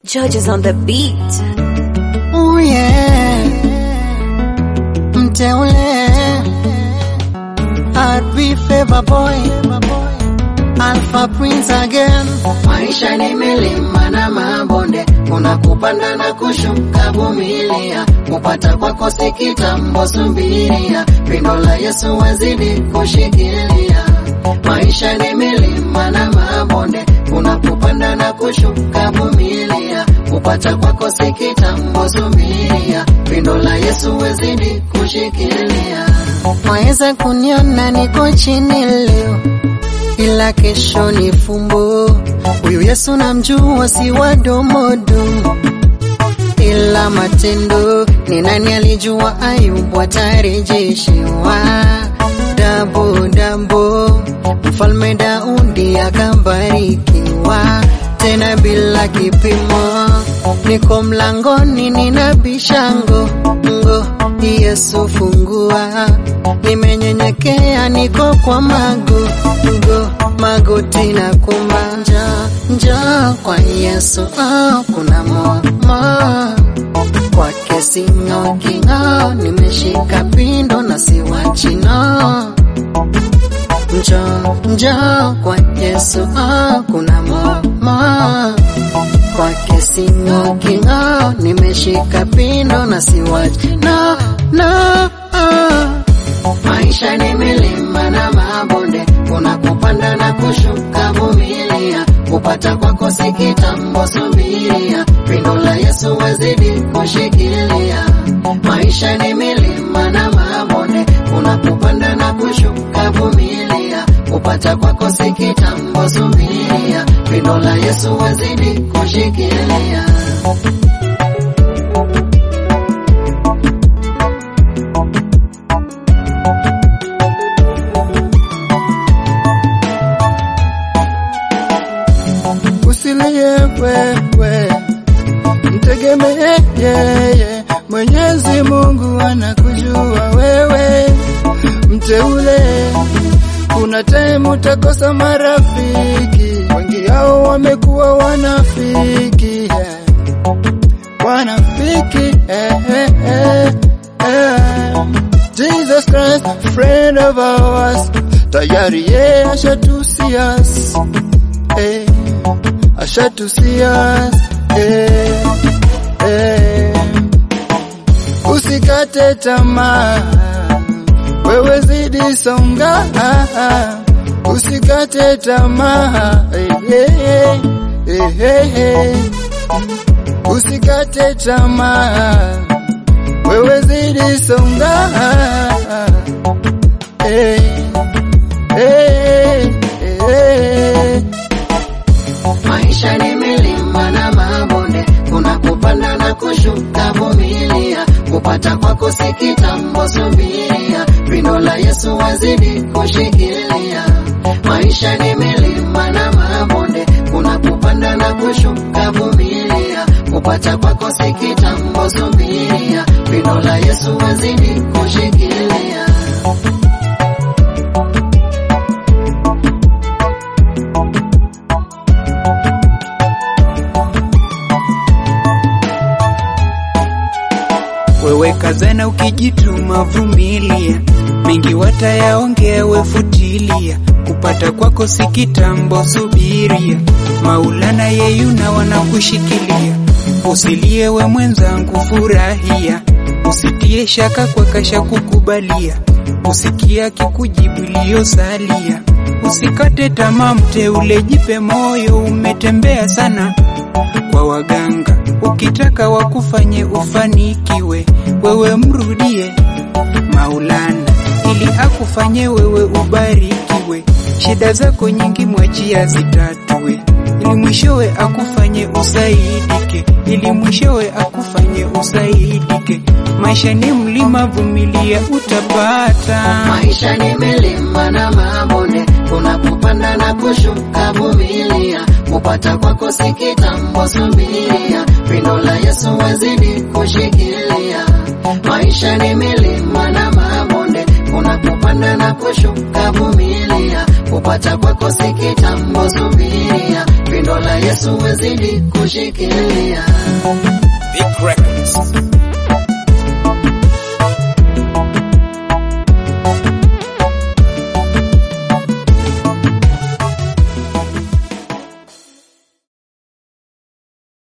Judges on the beat. Oh yeah. Mteule. RB Favor Boy. Alpha Prince again. Maisha ni milima na mabonde, kuna kupanda na kushuka, vumilia. Kupata kwako si kitambo, subiria. Pindo la Yesu wazidi kushikilia. Maisha ni milima na mabonde, kuna kupanda na kushuka, vumilia. Kupata kwako si kitambo, subiria. Pindo la Yesu wazidi kushikilia. Waweza kuniona niko chini leo, ila kesho ni fumbo. Huyu Yesu namjua, si wa domodomo, ila matendo. Ni nani alijua Ayubu atarejeshewa dabo dabo? Mfalme Daudi akabarikiwa tena bila kipimo. Niko mlangoni ninabisha ngo ngo, Yesu fungua. Nimenyenyekea, niko kwa mago ngo magoti na kumanja nja kwa Yesu oh, kuna momo kwake singo kingo, nimeshika pindo na siwachi no njo njo kwa Yesu oh, kuna momo kwake singo kingo, nimeshika pindo na siwachi no no oh. Maisha ni milima na mabonde, kuna kupanda na kushuka, vumilia. Kupata kwako si kitambo, subiria. Pindo la Yesu wazidi kushikilia. Maisha ni milima na mabonde, kuna kupanda na kushuka, vumilia. Kupata kwako si kitambo, subiria. Pindo la Yesu wazidi kushikilia. Usilie wewe, mtegemee yeye. Mwenyezi Mungu anakujua wewe, mteule. Kuna time utakosa marafiki, wengi hao wamekuwa wanafiki, wanafiki eh, eh, eh, eh. Jesus Christ, friend of ours, tayari yeye ashatusias eh, ashatusias eh, eh. Usikate tamaa, wewe zidi songa, usikate tamaa eh, eh, eh, eh, eh. Usikate tamaa, wewe zidi songa eh, eh, eh. Maisha ni milima na mabonde, kuna kupanda na kushuka, vumilia. Kupata kwako si kitambo, subiria. Pindo la Yesu wazidi kushikilia. Maisha ni milima na mabonde, kuna kupanda na kushuka, vumilia. Kupata kwako si kitambo, subiria. Pindo la Yesu wazidi kushikilia. wewe kazana ukijituma, vumilia, mengi watayaongea, wefutilia, kupata kwako si kitambo, subiria, Maulana yeyuna wanakushikilia, usilie we mwenzangu, furahia, usitie shaka kwa kasha kukubalia, usikia kikujibu iliyosalia, usikate tamaa, mteule, jipe moyo, umetembea sana kwa waganga, ukitaka wakufanye ufanikiwe, wewe mrudie Maulana ili akufanye wewe ubarikiwe, shida zako nyingi mwachia zitatue, ili mwishowe akufanye usaidike, ili mwishowe akufanye usaidike. Maisha ni mlima, vumilia utapata. Maisha ni milima na mabonde, kuna kupanda na kushuka, vumilia. Kupata kwako si kitambo, subiria. Pindo la Yesu wazidi kushikilia. Maisha ni milima na mabonde, kuna kupanda na kushuka, vumilia. Kupata kwako si kitambo, subiria. pindo la Yesu wezidi kushikilia. Big Records.